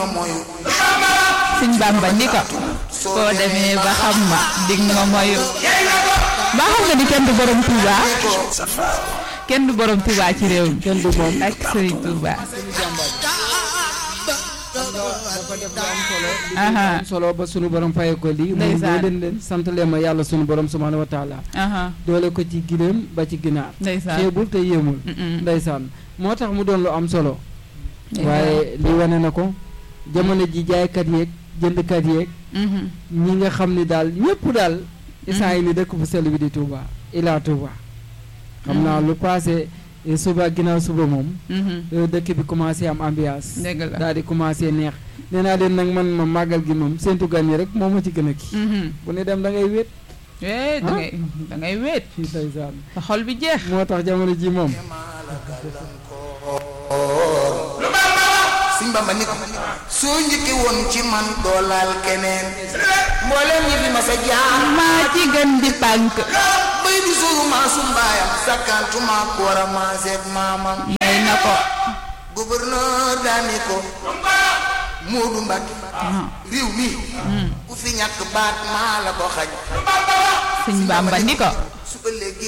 ma moyu sëñ Bamba ni ko soo demee ba xam ma dig nga moyu ba xam nga ni kenn du borom Touba kenn du borom Touba ci réew mi kenn du moom ak Serigne Touba dafa def lu am solo li Aha. am solo ba sunu borom faye ko lii muy Ndeysaan. leen leen sant leen ma yàlla sunu borom subhanahu wa taala aha doole ko ci giléem ba ci ginaar ndeysaan xeebul te yéemul Mm-mm. ndeysaan moo tax mu doon lu am solo Ndeysaan. waaye li wane na ko jamono ji jaaykat yeeg jëndkat yeeg Mhm. ñi nga xam ni daal ñëpp daal isaan yi ni dëkk bu sell bi di Touba ilaa Touba xam naa lu passé eh, suba ginnaaw suba moom Mhm. eh, dëkk bi commencé am ambiance dëgg la daal di commencé neex nee naa leen nag man ma màggal gi moom séntu gan yi rek moo ma ci gën a kii Mhm. bu ne dem da ngay wéet eh da ngay da ngay wéet fii ndeysaan sa xol bi jeex moo tax jamono ji moom Sëñ Bamba ni ko soo njëkke woon ci man doo laal keneen mboolem ñi fi ma sa jaar maa ci gën di pànk bay di suuru maa su mbaayam sakkantuma ko war a maaseeg maamam may na ko gouverneur daani ko Moodu Mbàkke ah réew mi ku fi ñàkk baat maa la ko xañ sëñ Bamba ni ko su ëllëgee